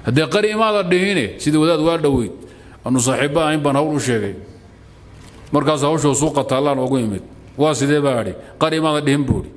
haddee qari imaada dhihine sidii wadaad waa dhoweyd anu saaxiibba ahayn baan hawl u sheegay markaas hawshoo suuqa taallaan ugu imid waa sidee baa idhi qari imaada dhihin buuhi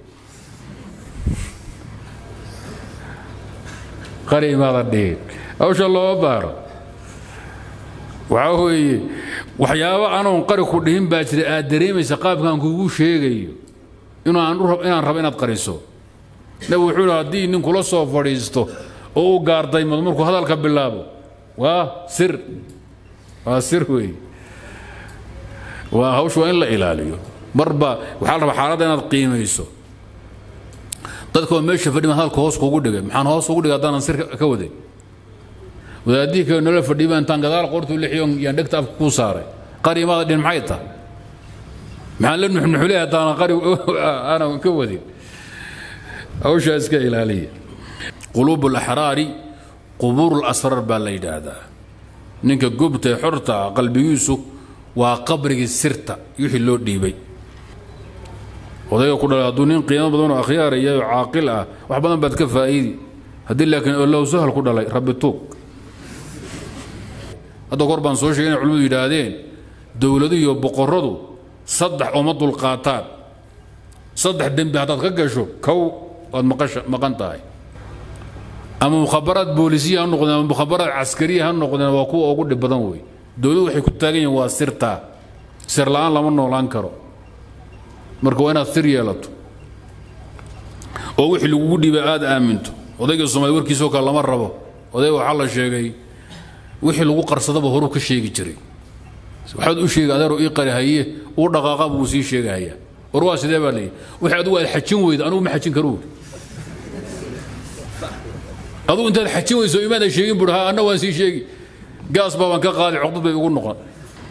qari imaada dhihin hawsha looma baaro waxaa weeye waxyaabo anoon qari ku dhihin baa jira aad dareemaysa qaabkaan kugu sheegayo inaan rabo inaad qariso nabi wuxuu hi haddii nin kula soo fadhiisto oo u gaardaymado markuu hadalka bilaabo waa sir waa sir weeye waa hawsha waa in la ilaaliyo marba waxaa la rabaa xaaladda inaad qiimayso dadkoo meesha fadhiman hadalka hoos kugu dhigay maxaan hoos ugu dhigay haddaanan sir ka waday wadaadihii kale nolol fadhiba intaan gadaal qortu lixiyo yaan dhegta afka kuu saaray qari imaada dhin maxay tahay maxaan la nuxnuxuley haddaanan qari aanan ka wadin hawshaa iska ilaaliya quluub alaxraari qubuur alasraar baa la yidhaahdaa ninka gubta ee xorta ah qalbigiisu waa qabrigii sirta wixii loo dhiibay odayga ku dhalay hadduu nin qiimo badan oo akhyaar iyo caaqil ah wax badan baad ka faa'iidi haddii laakiin ollow sahal ku dhalay rabbi tuug hadda kor baan soo sheegay inay culimmadu yidhaahdeen dowladuhu iyo boqorradu saddex ooma dulqaataan saddex dembi haddaad ka gasho kow waad maqasha maqan tahay ama mukhabaraad boolisiya ha noqdeen ama mukhabaraad caskariya ha noqdeen waa kuwa ugu dhib badan wey dowladdu waxay ku taagan yihiin waa sirtaa sir la'aan lama noolaan karo marka waa inaad sir yeelato oo wixii lagugu dhiibay aada aaminto odayga soomaali warkiisoo kale lama rabo odayga waxaa la sheegay wixii lagu qarsadaba horuu ka sheegi jiray waxaad u sheegi adeero ii qari haye uu dhaqaaqa buu sii sheegahayaa war waa sidee baa leeyahy wixii adigu aad xajin weyda anugu ma xajin karo adugu intaad xajin weyso imaadan sheegin buu ha anna waan sii sheegi gaas baabaan ka qaadi coqdad bay ugu noqon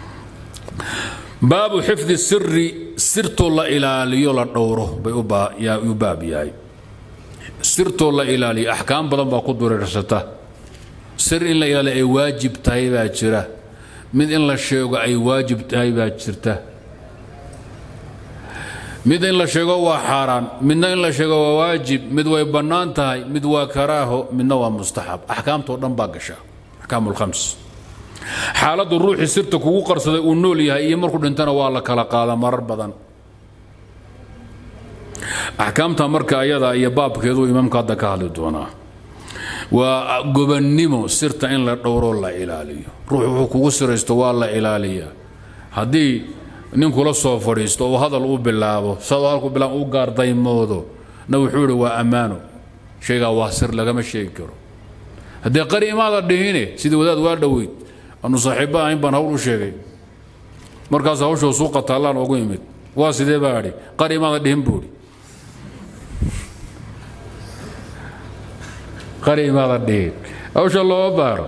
baabu xifdi siri sirtoo la ilaaliyo la dhowro bay u baab yahay sirtoo la ilaaliyo axkaam badan baa ku dureersata sir in la ilaaliyo ay waajib tahay baa jira mid in la sheego ay waajib tahay baa jirta mid in la sheego waa xaaraan midna in la sheego waa waajib mid way bannaan tahay mid waa karaaho midna waa mustaxab axkaamtoo dhan baa gasha axkaam lkhams xaaladdu ruuxii sirta kugu qarsaday uu nool yahay iyo markuu dhintana waa la kala qaadaa marar badan axkaamta marka ayada iyo baabkeedu imaamka hadda ka hadli doonaa waa gobannimo sirta in la dhowroo la ilaaliyo ruux wuxuu kugu siraysto waa la ilaaliyaa haddii nin kula soo fadhiisto oo hadal u bilaabo sadoo halku bilaab u gaardaymoodo na wuxuu ihi waa ammaano shaygaa waa sir lagama sheegi karo haddee qari imaada dhihine sidii wadaad waa dhoweyd anu saaxiibba ahayn baan hawl u sheegay markaas hawshoo suuqa taallaan ugu imid waa sidee baa idhi qari imaada dhihin buuhi qari imaada dhihin hawsha looma baaro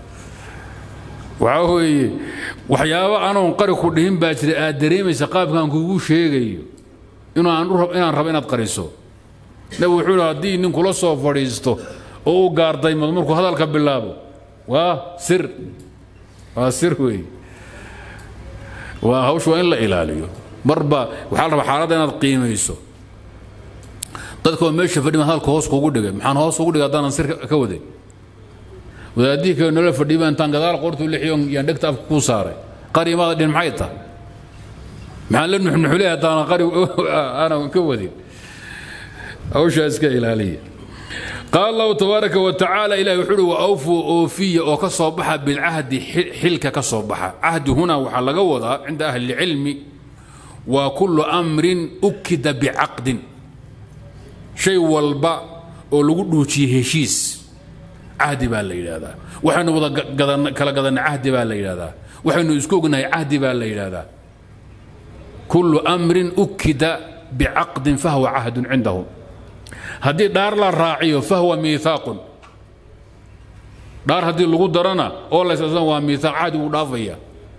waxaa weeye waxyaabo anoon qari ku dhihin baa jira aad dareemaysa qaabkaan kugu sheegayo inaan rabo inaad qariso nabi wuxuu hi haddii nin kula soo fadhiisto oo u gaardaymado markuu hadalka bilaabo waa sir waa sir weeye waa hawsha waa in la ilaaliyo marba waxaa la rabaa xaaladda inaad qiimayso dadkoo meesha fadhiman hadalka hoos kugu dhigay maxaan hoos ugu dhigay haddaanan sir ka waday wadaadihii kale nolol fadhiba intaan gadaal qortu lixiyo yaan dhegta afka kuu saaray qari imaada dhin maxay tahay maxaan la nuxnuxuley haddaanan qari aanan ka wadin hawshaa iska ilaaliya qaal allahu tabaaraka wa tacaala ilahi wuxuu uhi wa awfuu oofiya oo ka soo baxa bilcahdi xilka ka soo baxa cahdi huna waxaa laga wadaa cinda ahli lcilmi waa kullu amrin ukida bicaqdin shay walba oo lagu dhuujiyey heshiis cahdi baa la yidhaahdaa waxaynu wada kala gadanna cahdi baa la yidhahdaa waxaynu isku ognahay cahdi baa la yidhahdaa kullu amrin ukida bicaqdin fahwa cahdun cindahum haddii dhaar la raaciyo fahwa miihaaqun dhaar haddii lagu darana oo laysasana waa miihaaq cahdi wuu dhaafaya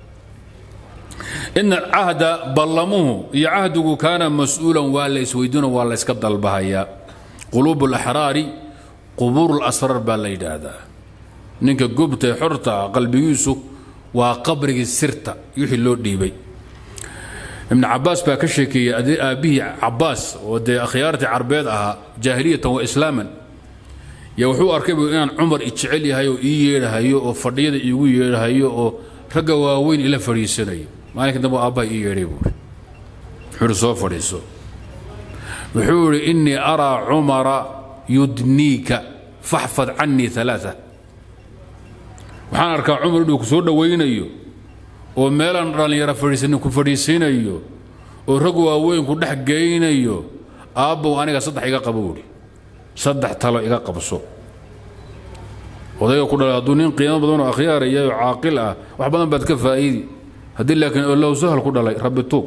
ina cahda ballamuhu iyo cahdigu kaana mas-uulan waa la isweydiino waa la yska dalbahayaa quluub alaxraari qubuur lasraar baa la yidhaahdaa ninka gubta ee xorta ah qalbigiisu waa qabrigii sirta wixii loo dhiibay ibn cabaas baa ka sheekeeyey aabbihii cabaas oo dee akhyaartii carbeed ahaa jaahiliyatan wa islaaman ya wuxuu arkay bu inaan cumar ijecel yahay oo ii yeedhahayo oo fadhiyada iigu yeedhahayo oo ragga waaweyn ila fadhiisanayo maalinka dambe aabbaha ii yeedhay buuri wuxuu ihi soo fadhiiso wuxuu idhi innii araa cumara yudniika faxfad cannii alaaa waxaan arkaa cumar inuu ku soo dhowaynayo oo meelaan dhallinyaro fadhiisanin ku fadhiisinayo oo rag waaweyn ku dhex geynayo aabbow aniga saddex iga qabo buuhi saddex talo iga qabso odayga ku dhalay hadduu nin qiimo badan oo akhyaaraya oo caaqil ah wax badan baad ka faa'iidi haddii laakiin ollow sahal ku dhalay rabbi tuug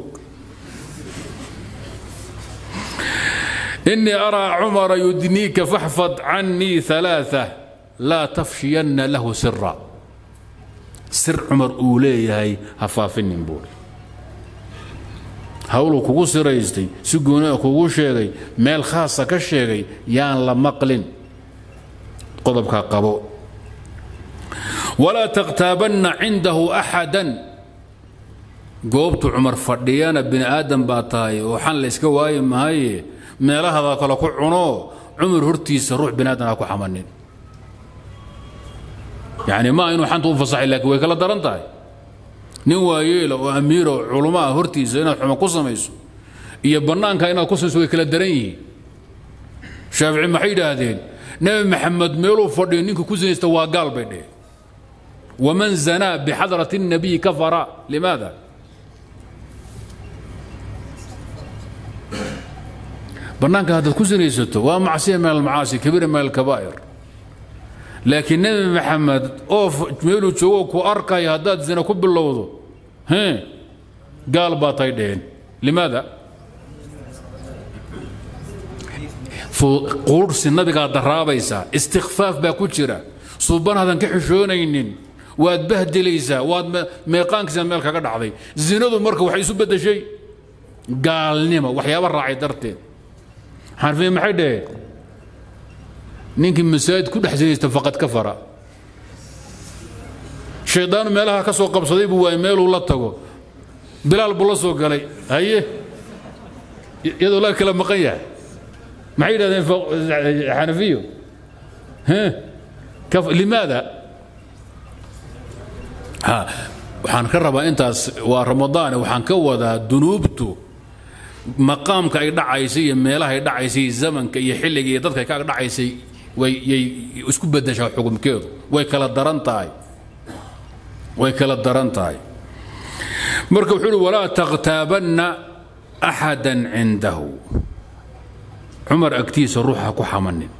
إني أرى عمر يدنيك فاحفظ عني ثلاثة لا تفشين له سرا سر عمر أوليه هفافن بوري hawluu kugu siraystay si gooni kugu sheegay meel khaasa ka sheegay yaan la maqlin qodobkaa qabo walaa takhtaabanna cindahu axadan goobtu cumar fadhiyana bini aadan baa tahay oo xan la yska waayi mahaye meelahada kale ku cuno cumar hortiisa ruux bini aadan ha ku xamanin yani ma inuu xanta u fasaxay laakiin way kala daran tahay nin waayeela oo amiira oo culummo ah hortiisa inaad xumo ku samayso iyo bannaanka inaad ku samayso way kala daran yihiin shaafici maxay yidhaahdeen nebi maxamed meeluu fadhiyo ninka ku sinaysta waa gaal bay dheheen waman zanaa bixadrati الnabiyi kafara limaada bannaanka haddaad ku sinaysato waa macsiya min almacaasi kabiira min alkabaa'ir laakiin nebi maxamed oo meeluu joogo ku arkaya haddaad zina ku bilowdo he gaal baa tay dheheen limaada quurhsi nabigaa daraabaysaa istikfaaf baa ku jira suubanaadan ka xishoonaynin waad bahdilaysaa waad meeqaankiisa meel kaga dhacday zinadu marka waxay isu beddeshay gaalnimo waxyaaba raacay darteed xarfiye maxay dhaheen ninkii masaajid ku dhex sinaysta faqad ka fara shaydaanu meelaha ka soo qabsaday buu waayey meeluu la tago bilaal buu la soo galay haye iyadoo la kala maqan yahay maxay yidhahdeen xanafiyo limaada waxaan ka rabaa intaas waa ramadaane waxaan ka wadaa dunuubtu maqaamka ay dhacaysay iyo meelaha ay dhacaysay zamanka iyo xilliga iyo dadka ay ka dhacaysay wayay isku bedeshaa xukumkeedu way kala daran tahay way kala daran tahay marka wuxuu uhi walaa takhtaabanna axada cindahu cumar agtiisa ruuxa ku xamanin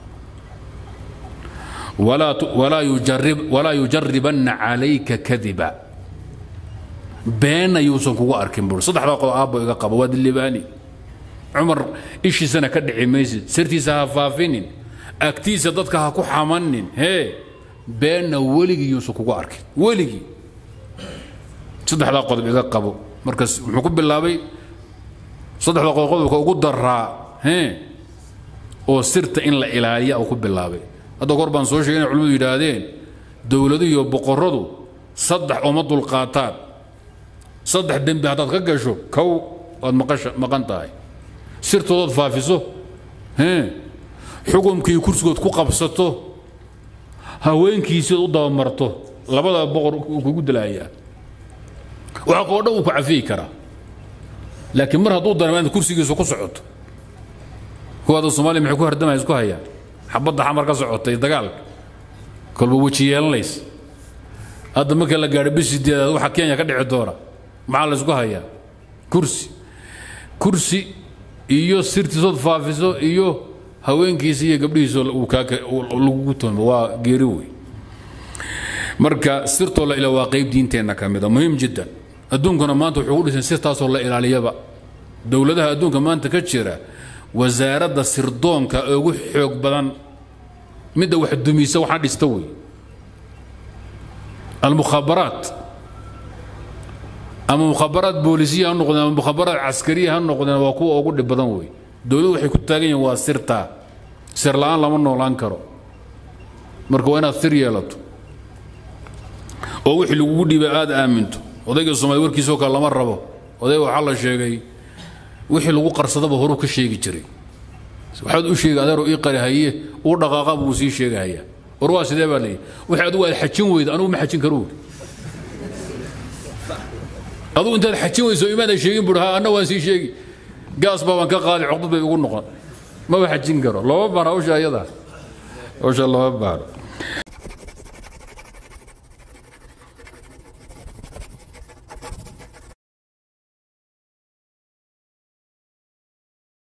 walaa yujaribanna calayka kadiba beenna yuusan kugu arkin buuri saddexdaa qodob aabbo iga qaba waa dilibaani cumar ishiisana ka dhici maysid sirtiisa ha faafinin agtiisa dadka ha ku xamanin hee beenna weligii yuusan kugu arkin weligii saddexdaa qodob iga qabo markaas muxuu ku bilaabay saddexda qodob qodobka ugu daraa hee oo sirta in la ilaaliya uu ku bilaabay hadda kor baan soo sheegay inay culimmadu yidhaahdeen dowladuhu iyo boqorradu saddex ooma dulqaataan saddex dembi haddaad ka gasho kow waad maqasha maqan tahay sirtoodaad faafiso hee xukumkii kursigood ku qabsato haweenkiisiod u dabamarto labada boqor uu kugu dilaayaa waxa koo dhan uu ku cafiyi karaa laakiin mar hadduu dareema inaad kursigiisu ku socoto kuwaada soomaaliya maxay ku hardamaya isku hayaan xabadda xamar ka socotay dagaalka kolba weji yeelanays hadda marka la gaadho bisideedaad waxa kenya ka dhici doona maxaa la isku hayaa kursi kursi iyo sirtiisood faafiso iyo haweenkiisa iyo gabdhihiisoo lagugu toomo waa geeri wey marka sirtoo la ila waa qayb diinteenna ka mida muhiim jiddan adduunkuna maanta wuxuu u dhisan sirtaasoo la ilaaliyaba dowladaha adduunka maanta ka jira wasaaradda sirdoonka ee ugu xoog badan midda wax dumisa waxaa dhista wey almukhabaraat ama mukhabaraat boolisiya ha noqdeen ama mukhabaraat caskariya ha noqdeen waa kuwa ugu dhib badan wey dowladdu waxay ku taagan yihiin waa sirtaa sir la'aan lama noolaan karo marka waa inaad sir yeelato oo wixii lagugu dhiibay aad aaminto odayga soomaali warkiisoo kale lama rabo odayga waxaa la sheegay wixii lagu qarsadaba horuu ka sheegi jiray waxaad u sheegi adeero ii qari haye uu dhaqaaqa buu sii sheegahaya war waa sidee baa leeyahy wixii adigu aad xajin weyda anugu ma xajin karo adugu intaad xajin weyso imaadan sheegin buu ha anna waan sii sheegi gaas baa waan ka qaadi coqdad bay ugu noqon maba xajin karo looma baana hawsha ayada hawsha looma baano